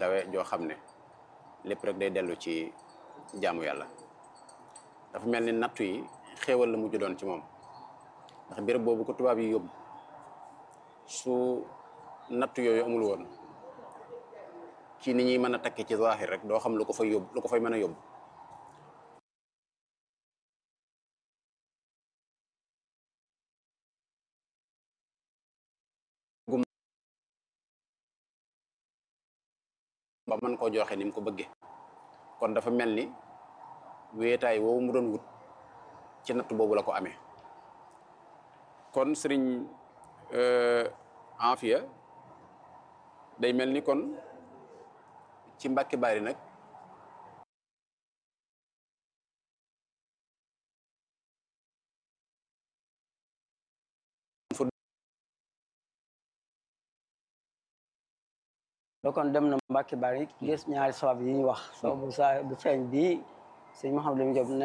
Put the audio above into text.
kawe joo xam ne lépp rek day dellu ci jaamu yàlla dafa mel ni nattu yi xéewal la mujj doon ci moom ndax béréb boobu ko tubaab yi yóbbu su nattu yooyu amul woon ci ni ñuy mën a takke ci zahir rek doo xam lu ko fay yóbbu lu ko fay mën a yóbbu ba mën koo joxe ni mu ko bëggee kon dafa mel ni wéetaay woowu mu doon wut ci natt boobu la ko amee kon sëriñ Afia day mel ni kon ci Mbàkke Bari nag kon dem na Mbàkke Bari gis ñaari sabab yi ñu wax sababu saa bu feeñ bii sëñ Mouhamadou Lamine Diop